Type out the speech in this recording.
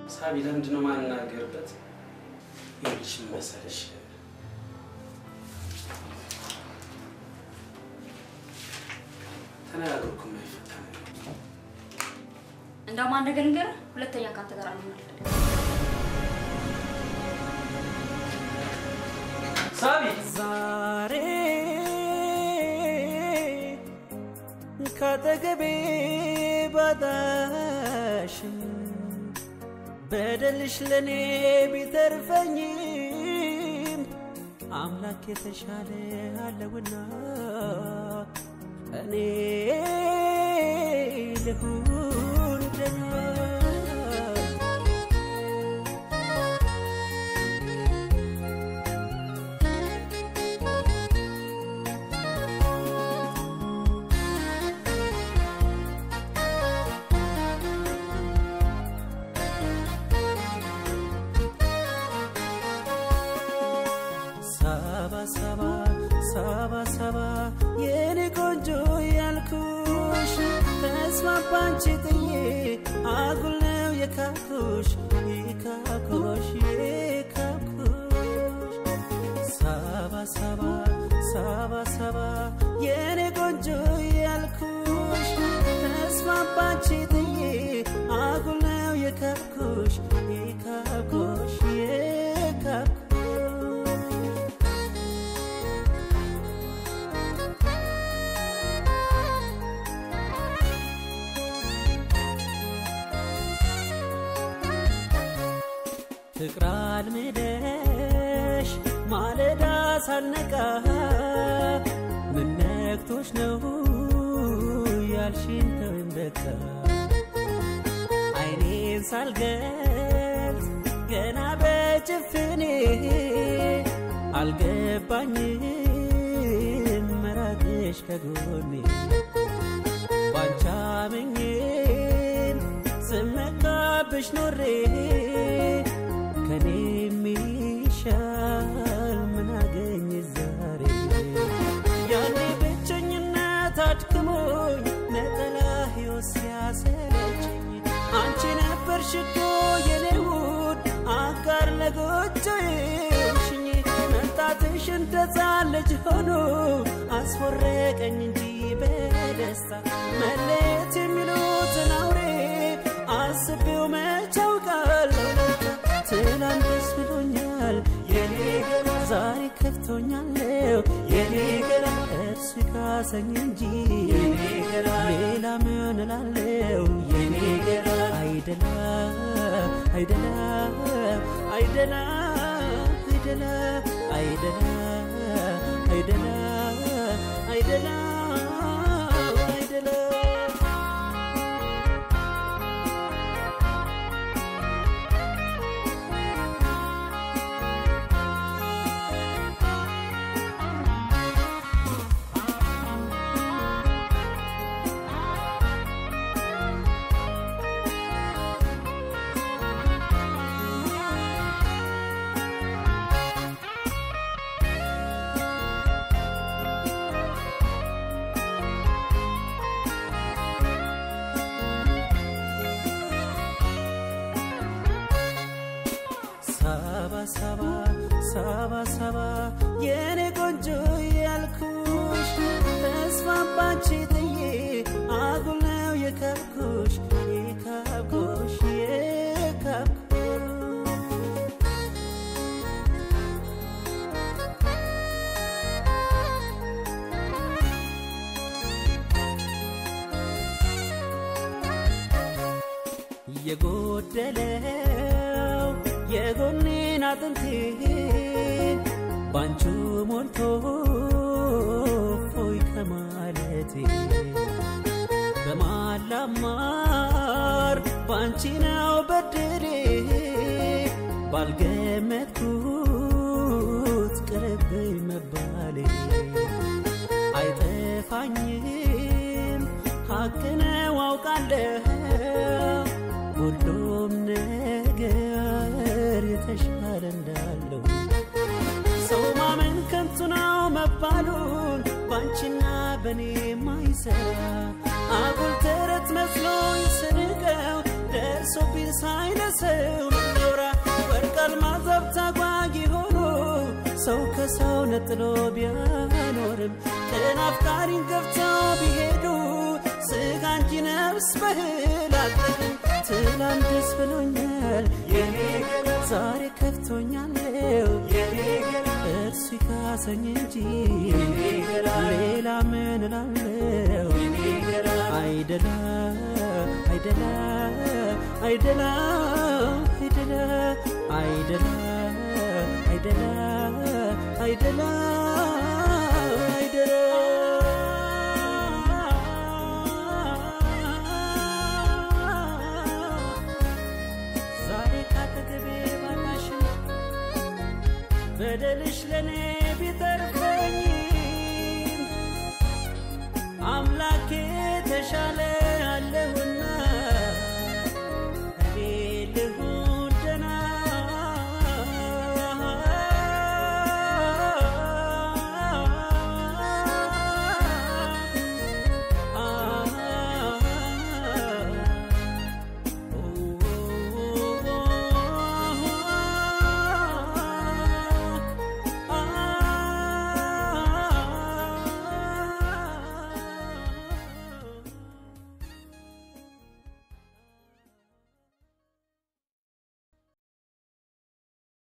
ሳቢ ለምንድን ነው ማንናገርበት? ይኸውልሽ ምን መሰለሽ ተነጋግሮ እኮ የማይፈታ ነገር እንደውም አንድ ነገር ንገር፣ ሁለተኛ ከአንተ ጋር አልሆን አልፈልግም። ሳቢ ዛሬ ካጠገቤ ባጣሽም በደልሽ ለእኔ ቢተርፈኝም አምላክ የተሻለ አለውና እኔ ልሁን ደህና ሳባ ሳባ ሳባ ሳባ የኔ ቆንጆ ያልኩሽ ተስፋ ባንቺ ጥዬ አጉል ነው የካብኩሽ የካብኩሽ የካብኩሽ ሳባ ሳባ ሳባ ሳባ የኔ ቆንጆ ያልኩሽ ተስፋ ባንቺ ጥዬ አጉል ነው የካብኩሽ የካብኩሽ የካብኩሽ ፍቅር አልምደሽ ማለዳ ሳነቃ ምን ነክቶሽ ነው ያልሽን ተወይም በቃ አይኔን ሳልገልጽ ገና በጭፍኔ አልገባኝም መራቅሽ ከጎኔ ባንቻ ምኜን ስመካብሽ ኖሬ ከኔ የሚሻል ምን አገኝ ዛሬ ያኔ ብቸኝነት አድክሞኝ ነጠላ ሕይወት ሲያሰለቸኝ አንቺ ነበርሽ እኮ የኔ ውድ አጋር ለጎጆዬሽኝ መምጣትሽ እንደ ሕፃን ልጅ ሆኖ አስወረቀኝ እንጂ በደስታ መለየት የሚሉትን አውሬ አስቤው መች አውቃለሁ ለካ ትናንት ደስ ብሎኛል የኔ ገላ ዛሬ ከፍቶኛለሁ የኔ ገላ እርሱ ካሰኝ እንጂ የኔ ገላ ሌላ ምን እላለሁ የኔ ገላ አይደላ አይደላ አይደላ አይደላ አይደላ አይደላ አይደላ አይደላ ሳባ ሳባ ሳባ ሳባ የኔ ቆንጆ ያልኩሽ ተስፋ ባንቺ ጥዬ አጉል ነው የካብኩሽ የካብኩሽ የካብኩሽ የጎደለው የጎኔን አጥንቴ ባንቹ ሞልቶ ፎይ ከማለቴ በማላማር ባንቺ ነው በድሬ ባልገመትኩት ቅርብኝ መባሌ አይጠፋኝም ሀቅ ነው አውቃለሁ ሁሉም ነገር የተሻለ እንዳለው ሰው ማመን ከንቱ ነው መባሉን ባንቺና በኔ ማይሰራ አጉል ተረት መስሎኝ ስንቀው ደርሶብኝ ሳይነሰው መሰል ማዘብ ታጓጊ ሆኖ ሰው ከሰው ነጥሎ ቢያኖርም ቅን አፍቃሪን ገፍተው ቢሄዱ ስጋ እንጂ ነፍስ በህል አልጠግም ትላንት ደስ ብሎኛል ዛሬ ከፍቶኛለው እርሱ ይካሰኝ እንጂ ሌላ ምን እላለው አይደላ አይደላ አይደላ አይደላ አይደላ አይደላ አይደላ አይደላ ዛሬ ካጠገቤ ባላሽን በደልሽ ለእኔ ቢተርፈኝ አምላኬ ተሻለ